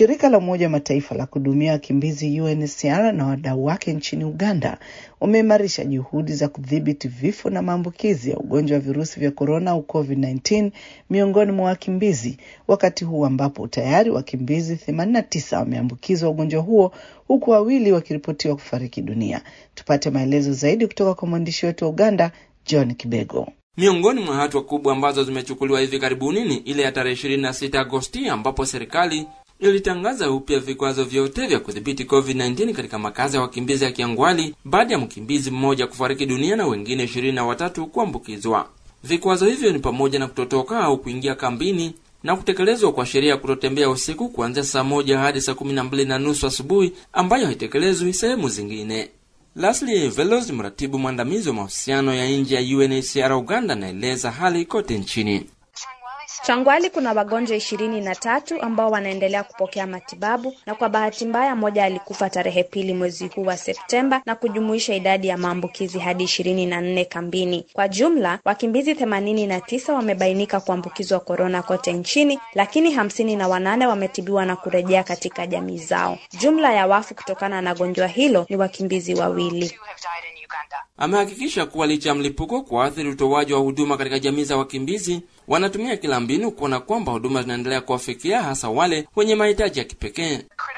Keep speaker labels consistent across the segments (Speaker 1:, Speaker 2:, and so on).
Speaker 1: Shirika la Umoja wa Mataifa la kuhudumia wakimbizi UNHCR na wadau wake nchini Uganda wameimarisha juhudi za kudhibiti vifo na maambukizi ya ugonjwa wa virusi vya korona au COVID-19 miongoni mwa wakimbizi, wakati huu ambapo tayari wakimbizi 89 wameambukizwa ugonjwa huo huku wawili wakiripotiwa kufariki dunia. Tupate maelezo zaidi kutoka kwa mwandishi wetu wa Uganda, John Kibego.
Speaker 2: Miongoni mwa hatua kubwa ambazo zimechukuliwa hivi karibuni ni ile ya tarehe 26 Agosti ambapo serikali ilitangaza upya vikwazo vyote vya kudhibiti COVID-19 katika makazi ya wakimbizi ya Kiangwali baada ya mkimbizi mmoja kufariki dunia na wengine ishirini na watatu kuambukizwa. Vikwazo hivyo ni pamoja na kutotoka au kuingia kambini na kutekelezwa kwa sheria ya kutotembea usiku kuanzia saa moja hadi saa kumi na mbili na nusu asubuhi ambayo haitekelezwi sehemu zingine. Leslie Velos, mratibu mwandamizi wa mahusiano ya nje ya UNHCR Uganda, anaeleza hali kote nchini.
Speaker 3: Changwali kuna wagonjwa ishirini na tatu ambao wanaendelea kupokea matibabu na kwa bahati mbaya mmoja alikufa tarehe pili mwezi huu wa Septemba na kujumuisha idadi ya maambukizi hadi ishirini na nne kambini. Kwa jumla wakimbizi themanini na tisa wamebainika kuambukizwa korona kote nchini, lakini hamsini na wanane wametibiwa na kurejea katika jamii zao. Jumla ya wafu kutokana na gonjwa hilo ni wakimbizi wawili.
Speaker 2: Amehakikisha kuwa licha ya mlipuko kuathiri utoaji wa huduma katika jamii za wakimbizi, wanatumia kila mbinu kuona kwamba huduma zinaendelea kuwafikia hasa wale wenye mahitaji ya kipekee.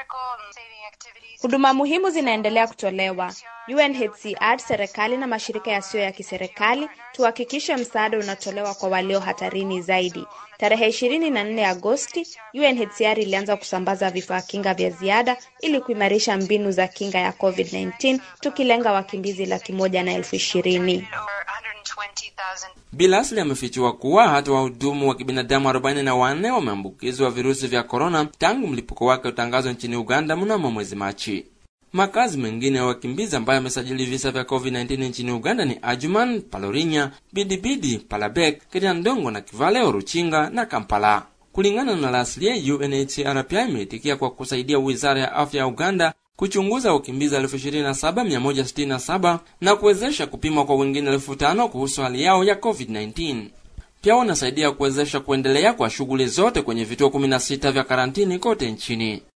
Speaker 3: Huduma muhimu zinaendelea kutolewa. UNHCR, serikali na mashirika yasiyo ya kiserikali tuhakikishe msaada unatolewa kwa walio hatarini zaidi. Tarehe ishirini na nne Agosti, UNHCR ilianza kusambaza vifaa kinga vya ziada ili kuimarisha mbinu za kinga ya COVID-19 tukilenga wakimbizi laki moja na elfu ishirini.
Speaker 2: Bilasli amefichua kuwa hata wahudumu wa kibinadamu 44 wameambukizwa virusi vya korona tangu mlipuko wake utangazwa nchini Uganda mnamo mwezi Machi. Makazi mengine ya wakimbizi ambayo yamesajili visa vya COVID-19 nchini Uganda ni Ajuman, Palorinya, Bidibidi, Palabek, Kiriandongo na Kivale, Oruchinga na Kampala. Kulingana na Laslie, UNHCR pia imeitikia kwa kusaidia wizara ya afya ya Uganda kuchunguza wakimbizi 27167 na kuwezesha kupimwa kwa wengine 5000 kuhusu hali yao ya COVID-19. Pia wanasaidia kuwezesha kuendelea kwa shughuli zote kwenye vituo 16 vya karantini kote nchini.